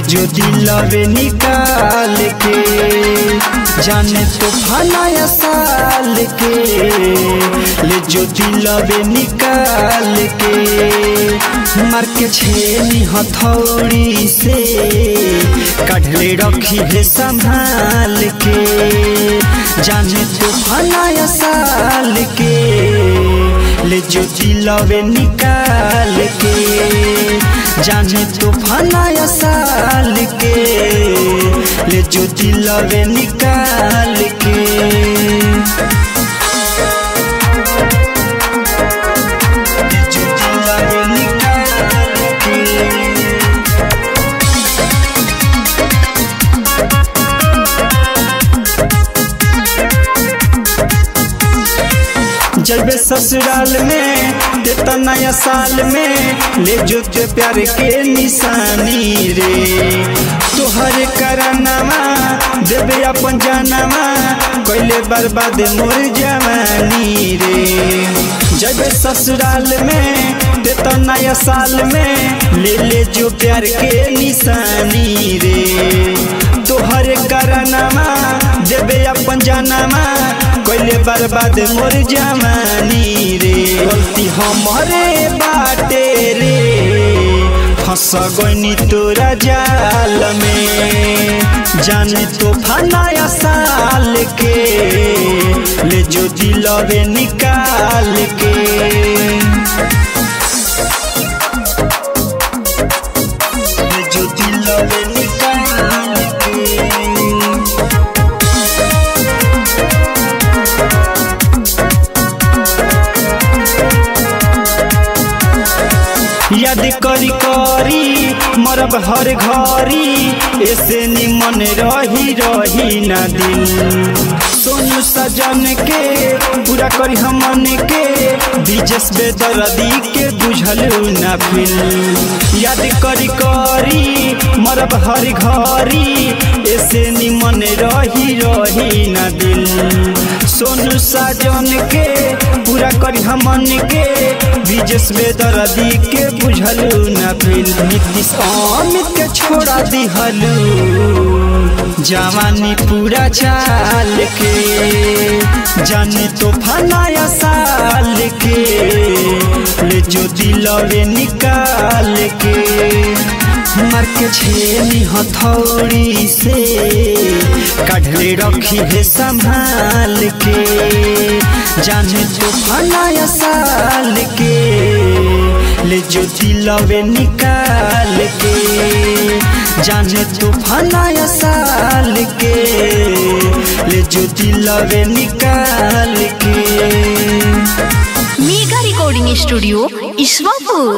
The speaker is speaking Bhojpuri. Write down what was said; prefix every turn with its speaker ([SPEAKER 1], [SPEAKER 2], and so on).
[SPEAKER 1] जो दिलवे निकाल के जाने तूफाना साल के ले जो दिलवे निकाल के मार के छेनी हथौड़ी से काढ़ले रखी है संभाल के जाने तूफाना साल के ले जो दिलवे निकाल के जाने तूफाना साल के ले जो दिलवे निकाल के जो दिलवे निकाल के जब ससुराल में देता नया साल में ले जो ते प्यार के निशानी रे तोहर करनामा देवे अपन जानवा कैले बर्बाद मोर जवानी रे जब ससुराल में देता नया साल में ले ले जो प्यार के निशानी रे तोहर करनामा देवे अपन जानवा कैले बर्बाद मोर जवानी रे गलती हमारे बाटे रे फंस गईनी तोरा जाल में जाने तो फनाया साल के ले जो दिलवे निकाल के ले जो दिलवे निकाल के याद करी करी मरब हर घरी ऐसे निमन रही रही ना दिल सोनू सजन के पूरा करी हमन के दिजस बेदर्दी के बुझल ना फिल याद करी करी मरब हर घरी ऐसे निमन रही रही ना दिल सोनू साजन के पूरा करी हमन के विजस बेदर्दी के बुझलू न फिल नीतीश अमित के छोड़ा दिहलू जवानी पूरा चाल के जाने तो फनाया साल के ले जो दिलवे निकाल के मार के छेनी हथौड़ी से काढ़ले रखी है संभाल के जाने तो फनाया साल के ले जो दिलवे निकाल के जाने तो फनाया साल के ले जो दिलवे निकाल के
[SPEAKER 2] मेगा रिकॉर्डिंग स्टूडियो ईश्वरपुर